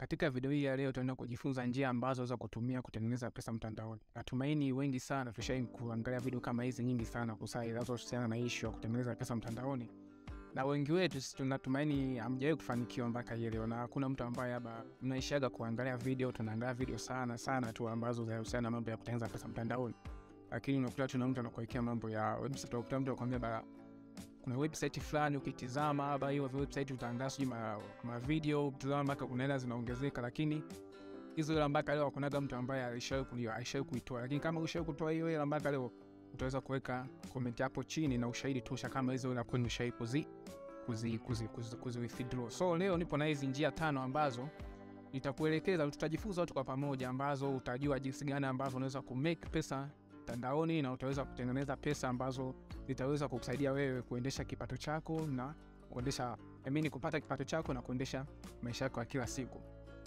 Katika video hii ya leo tutaenda kujifunza njia ambazo za kutumia kutengeneza pesa mtandaoni. Natumaini wengi sana tushai kuangalia video kama hizi nyingi sana kusai zinazohusiana na issue ya kutengeneza pesa mtandaoni, na wengi wetu sisi tunatumaini hamjawahi kufanikiwa mpaka hii leo, na hakuna mtu ambaye haba mnaishaga kuangalia video, tunaangalia video sana sana tu ambazo zinahusiana na mambo ya kutengeneza pesa mtandaoni, lakini unakuta tuna mtu anakuwekea mambo ya website, unakuta mtu anakuambia bara kuna website fulani ukitizama haba hiyo website utaangaa sijui ma, ma video ukitizama mpaka kuna hela zinaongezeka, lakini hizo hela mpaka leo hakunaga mtu ambaye alishawahi alishawahi kuitoa. Lakini kama ushawahi kutoa hiyo hela mpaka leo, utaweza kuweka comment hapo chini na ushahidi tosha kama hizo hela kweli ushawahi kuzi kuzi kuzi kuzi, kuzi withdraw. So leo nipo na hizi njia tano ambazo nitakuelekeza, tutajifunza wote kwa pamoja, ambazo utajua jinsi gani ambavyo unaweza ku make pesa mtandaoni na utaweza kutengeneza pesa ambazo zitaweza kukusaidia wewe kuendesha kipato chako na kuendesha I mean, kupata kipato chako na kuendesha maisha yako ya kila siku.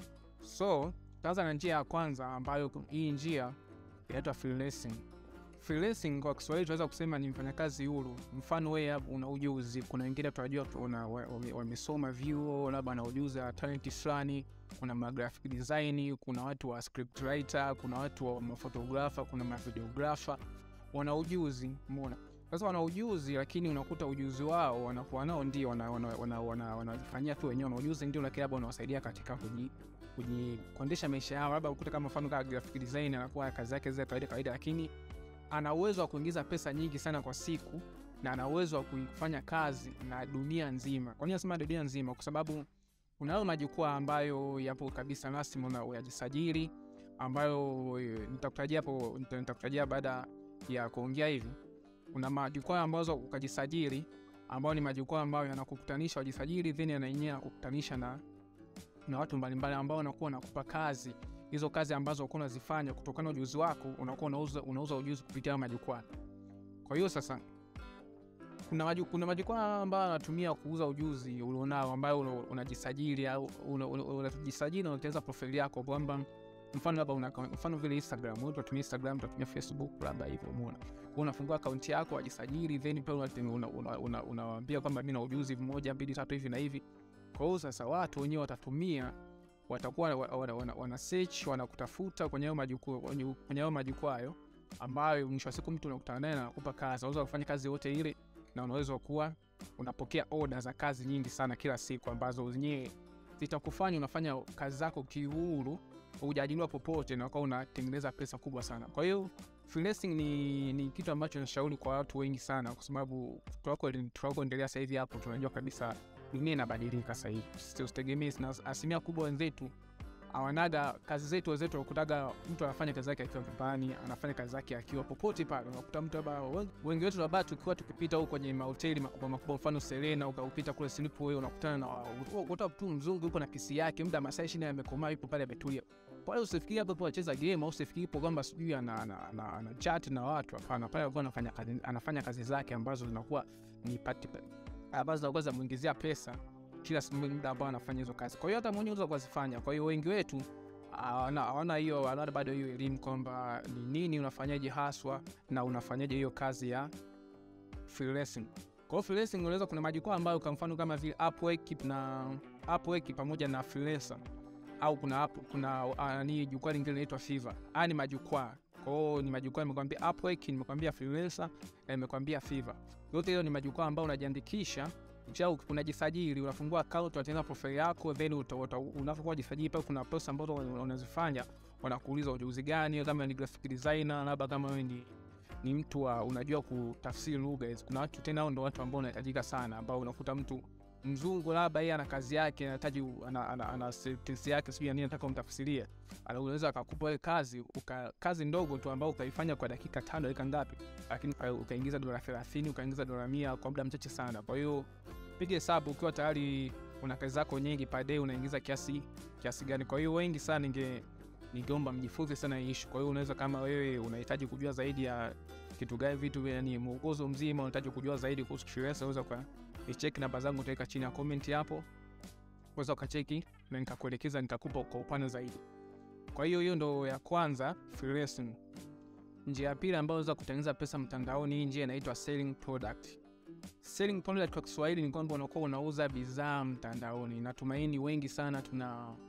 So tutaanza na njia ya kwanza, ambayo hii njia inaitwa freelancing. Freelancing kwa Kiswahili tunaweza kusema ni mfanyakazi huru. Mfano wewe una ujuzi, kuna wengine tunajua wamesoma vyuo, labda ana ujuzi wa talent fulani, kuna ma graphic design, kuna watu wa script writer, kuna watu wa mafotografa, kuna mavideografa, wana ujuzi, umeona sasa wana ujuzi lakini unakuta ujuzi wao wanakuwa nao ndio wanajifanyia wana, wana, wana tu wenyewe, wana ujuzi ndio, lakini labda wanawasaidia katika kuji kuendesha maisha yao. Labda ukuta kama mfano kama graphic design anakuwa kazi yake zile kawaida kawaida, lakini ana uwezo wa kuingiza pesa nyingi sana kwa siku na ana uwezo wa kufanya kazi na dunia nzima. Kwa nini nasema dunia nzima? Kwa sababu unayo majukwaa ambayo yapo kabisa rasmi unayajisajili, ambayo nitakutajia hapo, nitakutajia baada ya kuongea hivi kuna majukwaa ambazo ukajisajili ambao ni majukwaa ambayo yanakukutanisha wajisajili, then yanaenyewe yanakukutanisha na, na watu mbalimbali ambao wanakuwa nakupa kazi hizo kazi ambazo unakuwa unazifanya kutokana na ujuzi wako, unakuwa unauza, unauza ujuzi kupitia majukwaa. Kwa hiyo sasa kuna maju, kuna majukwaa ambayo anatumia kuuza ujuzi ulionao ambayo unajisajili au unajisajili na unatengeneza profile yako kwamba mfano labda una mfano vile Instagram, wewe unatumia Instagram, unatumia Facebook, labda hivyo, umeona. Kwa unafungua akaunti yako, wajisajili, then pia unawaambia una, una, una kwamba mimi na ujuzi mmoja mbili tatu hivi na hivi. Kwa hiyo sasa watu wenyewe watatumia, watakuwa wana, wana, wana search, wanakutafuta kwenye hayo majukwaa, kwenye hayo majukwaa hayo, ambayo mwisho wa siku mtu unakutana naye na anakupa kazi, unaweza kufanya kazi yote ile, na unaweza kuwa unapokea order za kazi nyingi sana kila siku, ambazo zenyewe zitakufanya unafanya kazi zako kiuhuru hujaajiriwa popote na ukawa unatengeneza pesa kubwa sana. Kwa hiyo freelancing ni, ni kitu ambacho nashauri kwa watu wengi sana, kwa sababu tunakoendelea sasa hivi hapo tunajua kabisa dunia inabadilika sasa hivi. Usitegemee, asilimia kubwa wenzetu awanaga kazi zetu, wenzetu wakutaga mtu anafanya kazi yake akiwa nyumbani, anafanya kazi yake akiwa popote pale. Unakuta mtu labda, wengi wetu labda tukiwa tukipita huko kwenye mahoteli makubwa makubwa, mfano Serena, ukaupita kule silipo, wewe unakutana na ukuta mtu mzungu yupo na kisi yake, muda masaa ishirini amekomaa, yupo pale ametulia pale. Usifikiri hapo hapo anacheza game au usifikiri hapo kwamba sijui ana, ana, ana, ana chat na watu. Hapana, pale alikuwa anafanya kazi, anafanya kazi zake ambazo zinakuwa ni pati ambazo zinakuwa zinamuingizia pesa kila muda ambao anafanya hizo kazi. Kwa hiyo hata mwenyewe unaweza kuzifanya. Kwa hiyo wengi wetu hawana hiyo, hawana bado hiyo elimu kwamba ni nini unafanyaje haswa na unafanyaje hiyo kazi ya freelancing. Kwa hiyo freelancing unaweza, kuna majukwaa ambayo kwa mfano kama vile Upwork na Upwork pamoja na Freelancer au kuna kuna ni jukwaa lingine linaitwa Fiverr. Haya ni majukwaa. Kwa hiyo ni majukwaa nimekwambia Upwork, nimekwambia Freelancer na nimekwambia Fiverr. Yote hiyo ni majukwaa ambayo unajiandikisha unajisajili unafungua account, unatengeneza profile yako, then unapokuwa jisajili pale, kuna post ambazo unazifanya, wanakuuliza ujuzi gani, kama ni graphic designer, labda kama wewe ni ni mtu wa unajua kutafsiri lugha. Kuna watu tena, hao ndio watu ambao wanahitajika sana, ambao unakuta mtu mzungu labda yeye ana kazi yake, anahitaji ana, ana, ana sentence yake sijui nini, nataka umtafsirie, anaweza akakupa ile kazi uka, kazi ndogo tu ambao ukaifanya kwa dakika tano dakika ngapi, lakini ukaingiza dola 30 ukaingiza dola 100 kwa muda mchache sana. Kwa hiyo piga hesabu ukiwa tayari una kazi zako nyingi per day unaingiza kiasi kiasi gani. Kwa hiyo wengi sana ninge ningeomba mjifunze sana hii issue. Kwa hiyo unaweza kama wewe unahitaji kujua zaidi ya kitu gani, vitu yani mwongozo mzima unahitaji kujua zaidi kuhusu freelancer, unaweza kwa nicheki namba zangu utaweka chini ya comment hapo, unaweza ukacheki na nikakuelekeza nikakupa kwa upana zaidi. Kwa hiyo hiyo ndo ya kwanza freelancing. Njia ya pili ambayo unaweza kutengeneza pesa mtandaoni, hii njia inaitwa selling product. Selling product kwa Kiswahili ni kwamba unakuwa unauza bidhaa mtandaoni. Natumaini wengi sana tuna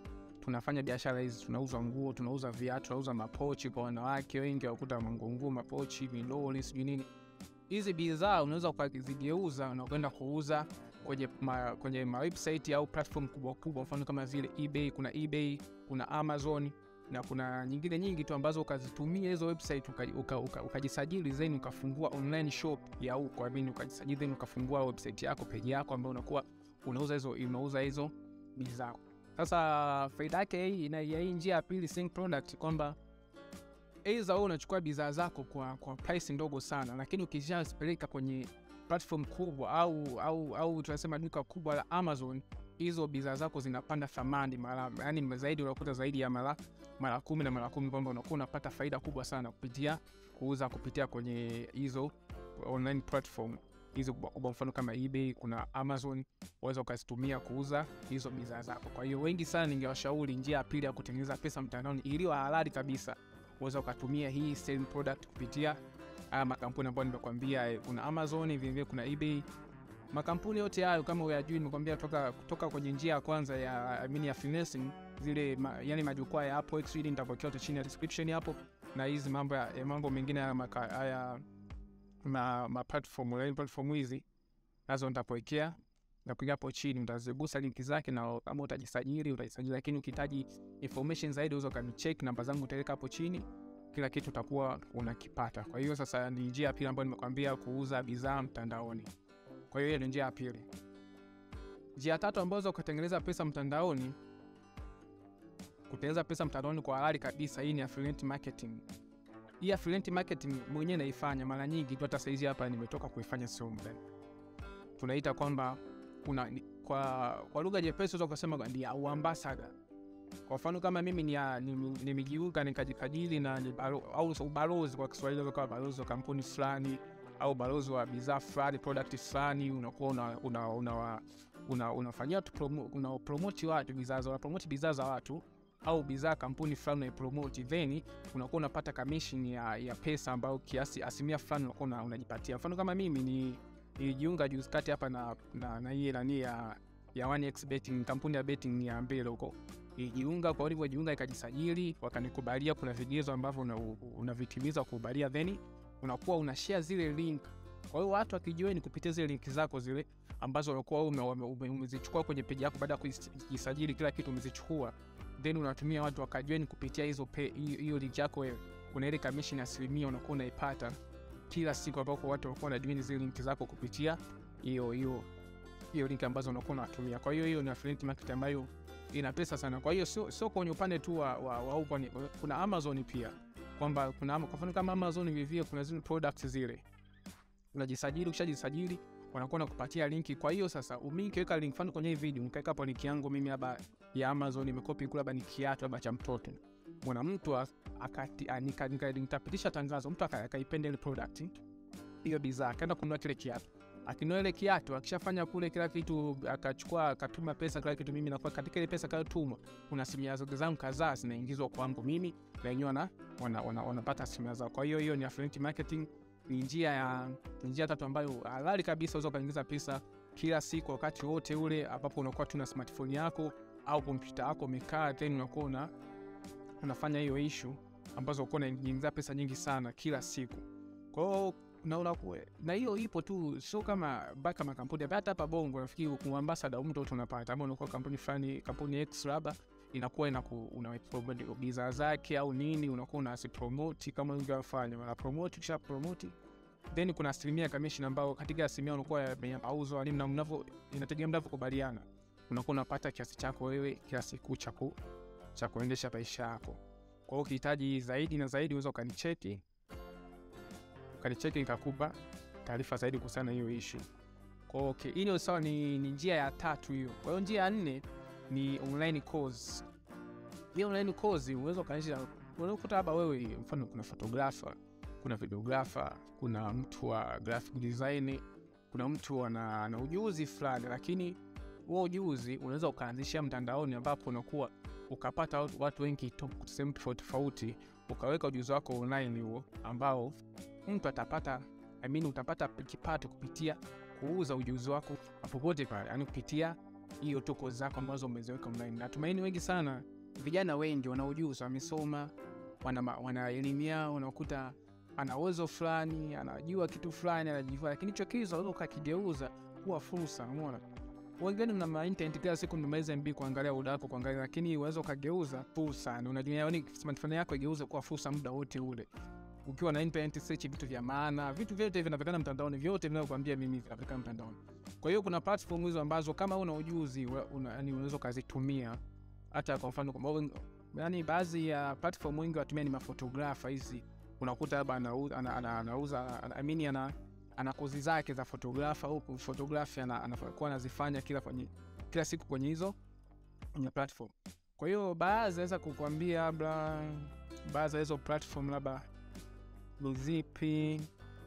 tunafanya biashara hizi, tunauza nguo, tunauza viatu, tunauza mapochi kwa wanawake wengi, wakuta mangungu, mapochi, midoli, sijui nini. Hizi bidhaa unaweza ukazigeuza na kwenda kuuza kwenye ma, kwenye ma website au platform kubwa kubwa, mfano kama vile eBay. Kuna eBay, kuna Amazon na kuna nyingine nyingi tu ambazo ukazitumia hizo website ukajisajili uka, uka, uka then ukafungua online shop ya huko, I mean ukajisajili then ukafungua website yako page yako ambayo unakuwa unauza hizo unauza hizo bidhaa. Sasa faida yake hii ina hii njia ya pili sync product kwamba aidha wewe unachukua bidhaa zako kwa kwa price ndogo sana, lakini ukishazipeleka kwenye platform kubwa au au au tunasema duka kubwa la Amazon, hizo bidhaa zako zinapanda thamani mara yani zaidi, unakuta zaidi ya mara mara kumi na mara kumi, kwamba unakuwa unapata faida kubwa sana kupitia kuuza kupitia kwenye hizo online platform hizo kwa mfano kama eBay, kuna Amazon, waweza ukazitumia kuuza hizo bidhaa zako. Kwa hiyo wengi sana, ningewashauri njia ya pili ya kutengeneza pesa mtandaoni iliyo halali kabisa, waweza ukatumia hii selling product kupitia haya makampuni ambayo nimekwambia. Kuna Amazon, vilevile kuna eBay. Makampuni yote hayo kama uyajui, nimekwambia toka kutoka kwenye njia ya kwanza ya I mean ya freelancing zile ma, yani majukwaa ya Upwork, ili nitapokea yote chini ya description hapo, na hizi mambo ya mambo mengine haya ma, ma platform online platform hizi nazo nitapowekea napiga hapo chini, utazigusa linki zake, na kama utajisajili utajisajili, lakini ukihitaji information zaidi unaweza ukanicheck, namba zangu utaweka hapo chini, kila kitu utakuwa unakipata. Kwa hiyo sasa ni njia ya pili ambayo nimekwambia, kuuza bidhaa mtandaoni. Kwa hiyo hiyo ni njia ya pili. Njia ya tatu ambazo ukatengeneza pesa mtandaoni, kutengeneza pesa mtandaoni kwa halali kabisa, hii ni affiliate marketing. Hii affiliate marketing mwenyewe naifanya mara nyingi tu, hata saizi hapa nimetoka kuifanya sio muda. Tunaita kwamba kuna kwa, kwa lugha nyepesi unaweza kusema ni uambasada. Kwa mfano kama mimi nimejiunga ni nikajikadiri na ni balo, au ubalozi kwa Kiswahili kama balozi wa kampuni fulani au balozi wa bidhaa fulani product fulani, unakuwa una, una, una, una, unafanyia promo, una promote watu bidhaa za promote bidhaa za watu au bidhaa kampuni fulani unaipromote, then unakuwa unapata commission ya, ya pesa ambayo kiasi asilimia fulani unakuwa unajipatia. Mfano kama mimi ni nilijiunga juzi kati hapa na na na hii nani ya ya 1x betting, kampuni ya betting ya Mbele huko. Nilijiunga, kwa ulivyojiunga ikajisajili, wakanikubalia. Kuna vigezo ambavyo unavitimiza una kukubalia, then unakuwa una share zile link. Kwa hiyo watu wakijoin kupitia zile link zako zile ambazo unakuwa umezichukua kwenye page yako baada ya kujisajili, kila kitu umezichukua then unatumia watu wakajoin kupitia hizo hiyo link yako wewe, kuna ile commission asilimia unakuwa unaipata kila siku, ambapo watu wanakuwa wanajoin zile link zako kupitia hiyo hiyo hiyo link ambazo unakuwa unatumia. Kwa hiyo hiyo ni affiliate marketing ambayo ina pesa sana. Kwa hiyo sio sio kwenye upande tu wa, wa, wa huko, kuna Amazon pia kwamba kuna kwa mfano kama Amazon vivyo, kuna zile products zile unajisajili, ukishajisajili wanakuwa nakupatia linki. Kwa hiyo sasa mimi nikiweka link mfano kwenye hii video nikaweka hapo link yangu mimi hapa ya Amazon nimekopi kula, labda ni kiatu labda cha mtoto, mwana mtu akati nikapitisha tangazo, mtu akaipenda ile product hiyo bidhaa, akaenda kununua kile kiatu, akinunua ile kiatu, akishafanya kule kila kitu, akachukua akatuma pesa kila kitu, mimi nakuwa katika ile pesa kayotuma, kuna asilimia zangu kadhaa zinaingizwa kwangu mimi na wenyewe wana wanapata asilimia zao. Kwa hiyo hiyo ni affiliate marketing ni njia ya njia tatu ambayo halali kabisa unaweza ukaingiza pesa kila siku wakati wote ule ambapo unakuwa tu na smartphone yako au kompyuta yako umekaa, then unakuwa una unafanya hiyo issue ambazo unakuwa unaingiza pesa nyingi sana kila siku. Kwa hiyo na unakuwa na hiyo ipo tu, sio kama baka makampuni hata hapa Bongo nafikiri kwa ambassador mtu wote unapata, ama unakuwa kampuni fulani, kampuni X labda inakuwa inaku una bidhaa zake au nini, unakuwa unasipromote kama ungefanya una promote, kisha promote then kuna asilimia commission ambayo katika asilimia unakuwa ya mauzo nini, na mnavyo inategemea mnavyokubaliana, unakuwa unapata kiasi chako wewe kila siku cha cha kuendesha maisha yako. Kwa hiyo ukihitaji zaidi na zaidi, unaweza ukanicheki ukanicheki, nikakupa taarifa zaidi kuhusiana na hiyo issue. Kwa hiyo okay, hiyo sawa, ni, ni njia ya tatu hiyo. Kwa hiyo njia ya nne ni online course. Hiyo online course unaweza ukaanzisha, unakuta hapa wewe, mfano kuna photographer, kuna videographer, kuna mtu wa graphic design, kuna mtu ana, ana ujuzi fulani, lakini huo ujuzi unaweza ukaanzishia mtandaoni, ambapo unakuwa ukapata watu, watu wengi sehemu tofauti tofauti, ukaweka ujuzi wako online huo ambao mtu atapata I mean, utapata kipato kupitia kuuza ujuzi wako popote pale, yani kupitia hiyo toko zako ambazo umeziweka online. Natumaini wengi sana vijana wengi wana ujuzi, wamesoma, wana, ma- wana elimu yao, unakuta ana uwezo fulani, anajua kitu fulani, anajivua, lakini hicho kitu unaweza ukakigeuza kuwa fursa. Umeona, wengine mna ma internet kila siku mmeweza MB kuangalia muda wako kuangalia, lakini unaweza ukageuza fursa. Ni Unajua, yani smartphone yako igeuze kuwa fursa muda wote ule ukiwa na internet search vitu vya maana, vitu vyote vinapatikana mtandaoni, vyote vinavyokuambia mimi vinapatikana mtandaoni. Kwa hiyo kuna platform hizo ambazo kama una ujuzi wa- una, yani unaweza ukazitumia hata kwa mfano kwamba wen- yani baadhi ya platform wengi watumia ni mafotografa hizi, unakuta labda anauza ana, ana, anauza ana, I mean ana, ana kozi zake za fotografa huku photography ana- anakuwa anazifanya kila kwenye kila siku kwenye hizo kwenye platform. Kwa hiyo baadhi naweza kukwambia labda baadhi ya hizo platform labda ni zipi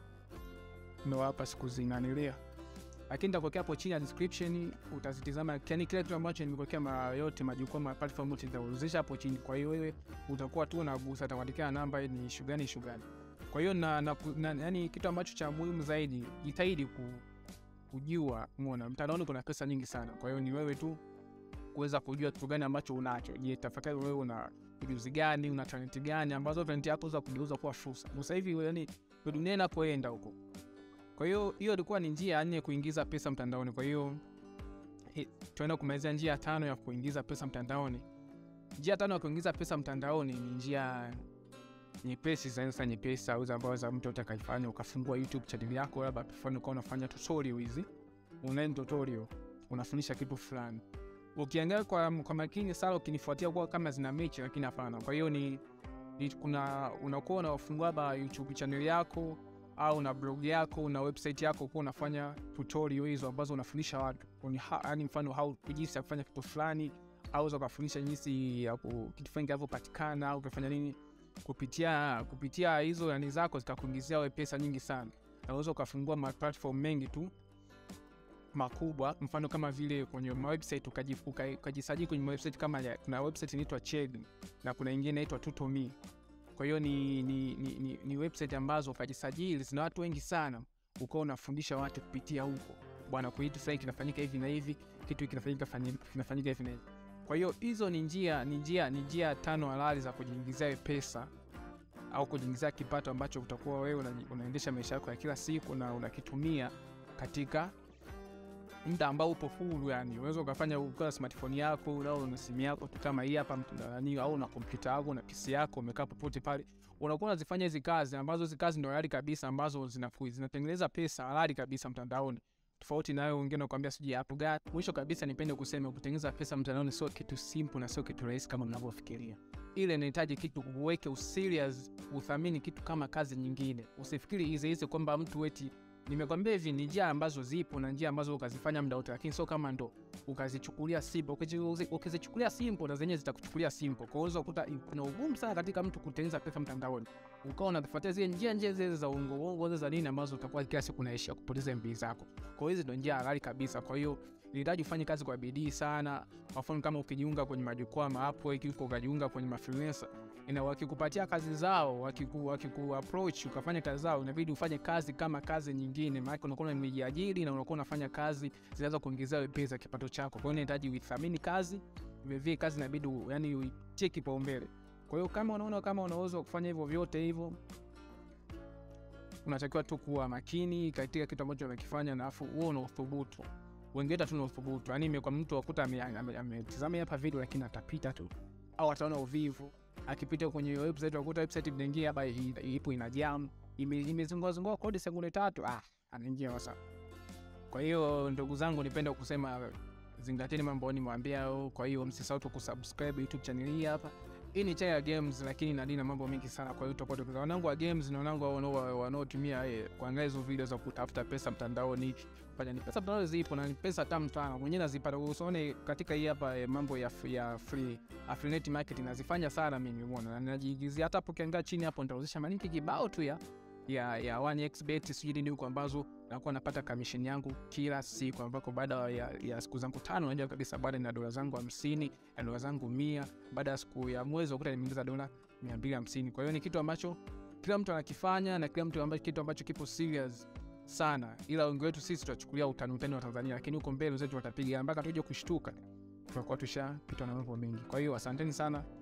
ndo hapa sikuzinanilia, lakini nitakuwekea hapo chini ya description, utazitizama yani kile kitu ambacho nimekuwekea mara yote majukwaa ma platform yote nitauzisha hapo chini. Kwa hiyo wewe utakuwa tu unagusa, utakuandikia namba ni issue gani issue gani. Kwa hiyo na, na, na, yani kitu ambacho cha muhimu zaidi, jitahidi ku, kujua, umeona mtandaoni kuna pesa nyingi sana. Kwa hiyo ni wewe tu kuweza kujua kitu gani ambacho unacho. Je, tafakari wewe una ujuzi gani, una talenti gani ambazo talenti yako za kugeuza kuwa fursa. Sasa hivi yani ndio dunia inapoenda huko. Kwa hiyo hiyo ilikuwa ni njia ya nne kuingiza pesa mtandaoni. Kwa hiyo hi- tunaenda kumalizia njia ya tano ya kuingiza pesa mtandaoni. Njia ya tano ya kuingiza pesa mtandaoni ni njia nyepesi sana, sasa nyepesi au ambazo za mtu utakaifanya ukafungua YouTube channel yako, labda mfano ukawa unafanya tutorial hizi, online tutorial, unafundisha kitu fulani ukiangalia kwa, kwa makini sana ukinifuatia kuwa kama zina mechi lakini hapana. Kwa hiyo ni, ni kuna unakuwa unafungua labda YouTube channel yako au na blog yako na website yako kuwa unafanya tutorial hizo ambazo unafundisha watu yani mfano how jinsi ya kufanya kitu fulani au za kufundisha jinsi ya ku- kitu fulani kinavyopatikana au kufanya nini kupitia kupitia hizo yani zako zitakuingizia wewe pesa nyingi sana. Na Unaweza ukafungua ma platform mengi tu makubwa mfano kama vile kwenye mawebsite ukaji- uka- ukajisajili kwenye mawebsite kama ya, kuna website inaitwa Chegg na kuna ingine inaitwa Tutomi. Kwa hiyo ni, ni, ni, ni, ni website ambazo ukajisajili zina watu wengi sana, ukawa unafundisha watu kupitia huko, bwana, kwa kitu fulani kinafanyika hivi na hivi, kitu hiki kinafanyika fanyi- kinafanyika hivi na hivi. Kwa hiyo hizo ni njia ni njia ni njia tano halali za kujiingizia wewe pesa au kujiingizia kipato ambacho utakuwa wewe una, unaendesha maisha yako ya kila siku na unakitumia katika muda ambao upo huru, yani unaweza ukafanya ukiwa na smartphone yako au na simu yako tu kama hii hapa mtu- nani, au na kompyuta yako na PC yako, umekaa popote pale, unakuwa unazifanya hizi kazi ambazo hizi kazi ndo halali kabisa, ambazo zinafu- zinatengeneza pesa halali kabisa mtandaoni, tofauti na wewe wengine nakwambia sijui hapo gani. Mwisho kabisa, nipende kusema kutengeneza pesa mtandaoni sio kitu simple na sio kitu rahisi kama mnavyofikiria. Ile inahitaji kitu uweke userious, uthamini kitu kama kazi nyingine. Usifikiri hizi hizi kwamba mtu eti nimekwambia hivi ni njia ambazo zipo na njia ambazo ukazifanya muda wote, lakini sio kama ndo ukazichukulia simple. Ukizi- Ukizichukulia simple na zenyewe zitakuchukulia simple. Kwa hiyo unaweza kukuta kuna ugumu sana katika mtu kutengeneza pesa mtandaoni, ukawa unafuatia zile njia njia zile za uongo uongo zile za nini ambazo utakuwa kila siku unaishia kupoteza MB zako. Kwa hiyo hizi ndo njia halali kabisa. Kwa hiyo inahitaji ufanye kazi kwa bidii sana. Kwa mfano kama ukijiunga kwenye majukwaa ma Upwork huko ukajiunga kwenye mafreelancer ina wakikupatia kazi zao wakiku, wakiku approach ukafanya kazi zao, inabidi ufanye kazi kama kazi nyingine, maana unakuwa umejiajiri na unakuwa unafanya kazi zinaweza kuongezea wewe pesa kipato chako. Kwa hiyo inahitaji uithamini kazi, vilevile kazi inabidi u- yani uitie kipaumbele. Kwa hiyo kama unaona kama unaweza kufanya hivyo vyote hivyo, unatakiwa tu kuwa makini katika kitu ambacho unakifanya, na afu uwe una uthubutu. Wengine tu na uthubutu, yani imekuwa mtu akuta ametizama ame, ame, ametizama hapa video lakini atapita tu au ataona uvivu akipita kwenye hiyo website wakuta website inaingia hapa i- ipo ina jam ime- imezunguka zunguka kodi sekunde tatu, ah, anaingia wasa. Kwa hiyo ndugu zangu, nipenda kusema zingateni mambo nimwambia. Kwa hiyo msisahau tu kusubscribe YouTube channel hii hapa. Hii ni channel ya games, lakini ina na mambo mengi sana. Kwa hiyo tutakuwa tukiza wanangu wa games na wanangu wanao- wanaotumia eh, kuangalia hizo video za kutafuta pesa mtandaoni fanya ni pesa mtandaoni zipo na ni pesa tamu sana, mwenyewe nazipata. Usione katika hii hapa eh, mambo ya, f- ya free affiliate marketing nazifanya sana mimi, umeona, na najiingizia hata hapo. Ukiangalia chini hapo nitauzisha malinki kibao tu ya ya ya 1xbet sijui nini huko, ambazo nakuwa napata commission yangu kila siku, ambako baada ya, ya siku zangu tano najua kabisa baada na dola zangu hamsini na dola zangu mia baada ya siku ya mwezi wakuta nimeingiza dola mia mbili hamsini. Kwa hiyo ni kitu ambacho kila mtu anakifanya na kila mtu ambacho kitu ambacho kipo serious sana, ila wengi wetu sisi tutachukulia utani utani wa Tanzania, lakini huko mbele zetu watapiga mpaka tuje kushtuka tutakuwa tushapitwa na mambo mengi. Kwa hiyo asanteni sana.